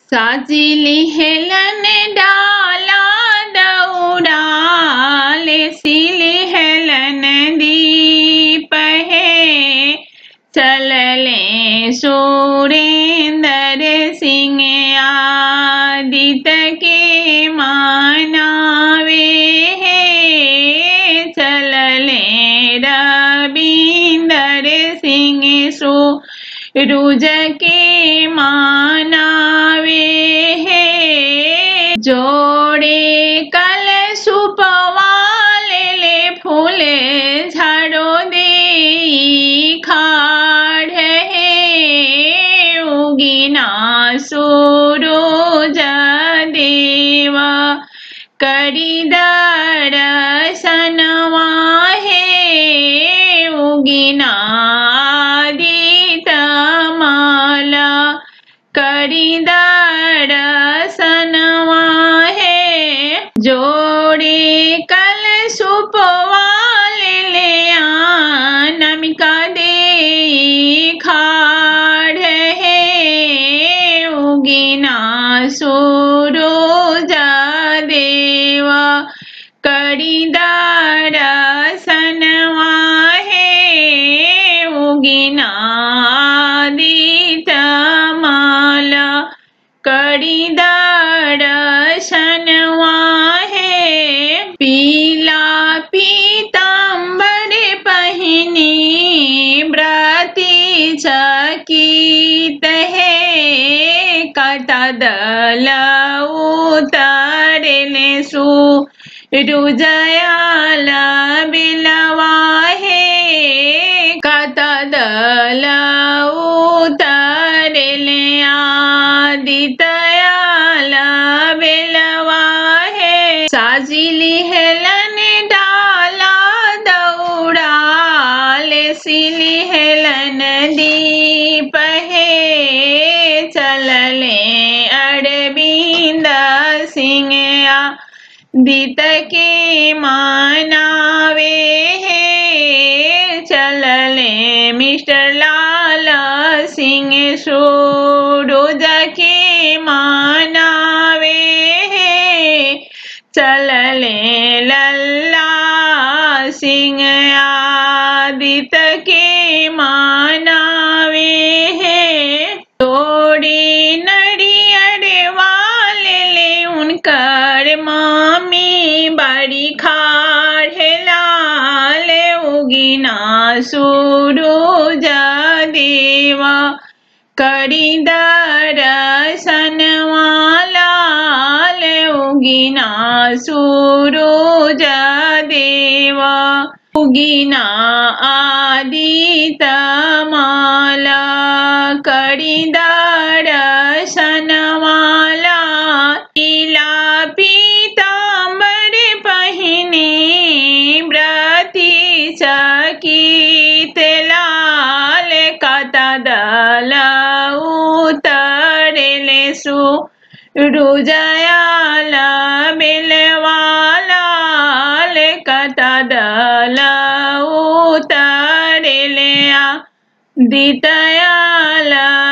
साजिली हेलन डाला दौड़ाले सिली हेलन दीप है चलले सुरेंद्र सिंह आदित के मानावे है चलले रविंदर सिंह सो रुज के मानावे है जोड़े कल सुपवाले ले फूले झाड़ो दे खाड़ है उगिना सूरज देवा करी दर्शनवा है उगिना माला करी दर्शनवा है जोड़े कल सुपवाले ले नमिका दे खाड़ है उगिना सूरज देवा करी दर्शनवा है उगिना माला करी दर्शनवा है पीला पीताम्बर पहनी व्रती चकित है कटा दल उतरने सु रुजयाल बिलवा है कटा दल उतरले आदितयाल बिलवा है साजिली हेलन डाला दौड़ाले सिली हेलन दीप है चलले अरविंद सिंह दित के मानावे है चलले मिस्टर लाल सिंह सूरज के मानावे है चलले लल्ला सिंह आदित के मानावे है तोड़े नड़ियर वाले ले उनकर मामी बड़ी खाड़ है लाल उगिना सूरज देवा करी दर्शनवाला उगिना सूरज देवा उगिना आदित माला करी दर्शनवाला पीला पीताम्बर पहिने व्रती चकित लाल कता दल उतरले सु रुजयाल बिलवाला कता दल उतरले दितयाला